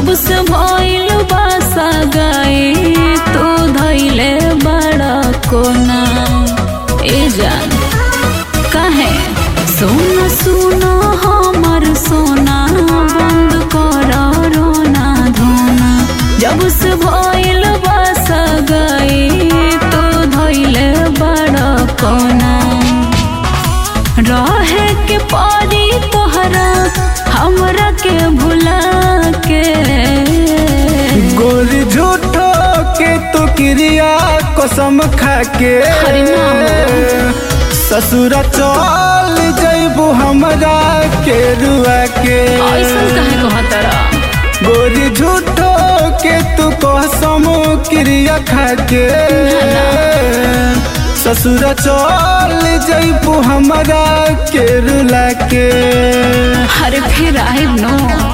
जब से भइल बासा गई तू धैले बड़ा कोना ए जान काहे सोना सुना हमर सोना बंद कर रोना धोना जब से भइल बासा गई तू धैले बड़ा कोना रहे के पारी तोहरा हमरा के भुला के गोरी झूठो के तू क्रिया कसम खा के अरे ना। ससुरा चल जैबू हमरा के रुआ के ऐसन काहे कहतरा गोरी झूठो के तू कसम क्रिया खा के ससुरा चल जैबू हमरा के रुला के अरे फिर आइब नो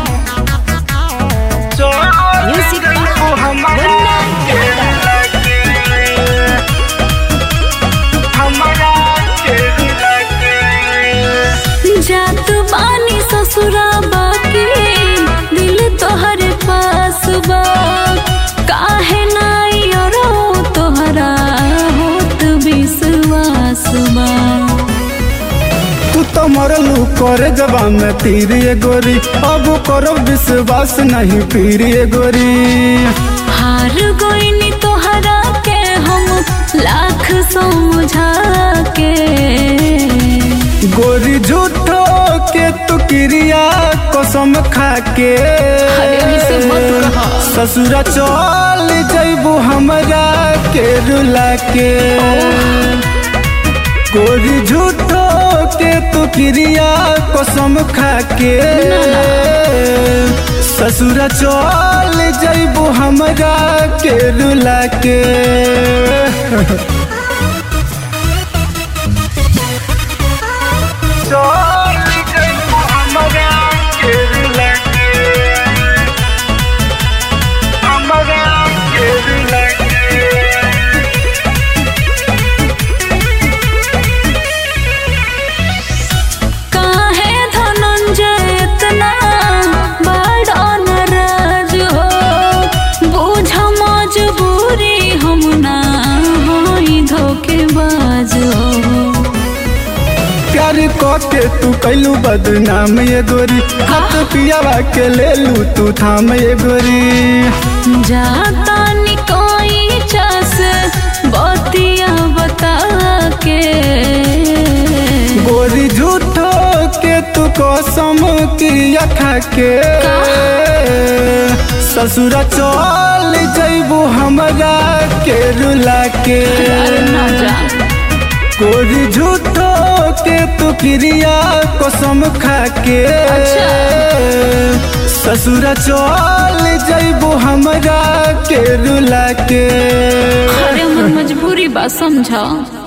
Music जैबू हमरा के रुला के हमरा के रुला के जात बानी ससुरा बाकी दिल तोहरे पास बा काहे नाई अरो तोहरा होत विश्वास बा तू तो मरलू करे जबा में तीर ये गोरी अब करो विश्वास नहीं पीर ये गोरी हार गईनी तोहरा के हम लाख समझा के गोरी झूठो के तू क्रिया कसम खा के अरे ऐसे मत कहा। ससुरा चल जैबू हमरा के रुला के गोरी झूठो के तू क्रिया कसम खा के ससुरा चल जैबू हमरा के रुला के चल जैबू हमरा के रुला के हमरा के रुला के काहे धनंजय इतना बड़ा नाराज हो बुझ मजबूरी हम ना होई धोखेबाज हो प्यार के तू कैलू बदनाम ये गोरी हाथ पियावा के ले लू तू थाम ये गोरी जाता निकोई चस बतिया बता के गोरी झूठो के तू कसम क्रिया खा के ससुरा चल जैबू हमरा के रुला के अरे ना जान गोरी झूठो के तू क्रिया कसम खा के अच्छा। ससुरा चल जैबू हमरा के रुला के अरे हमर मजबूरी बा समझा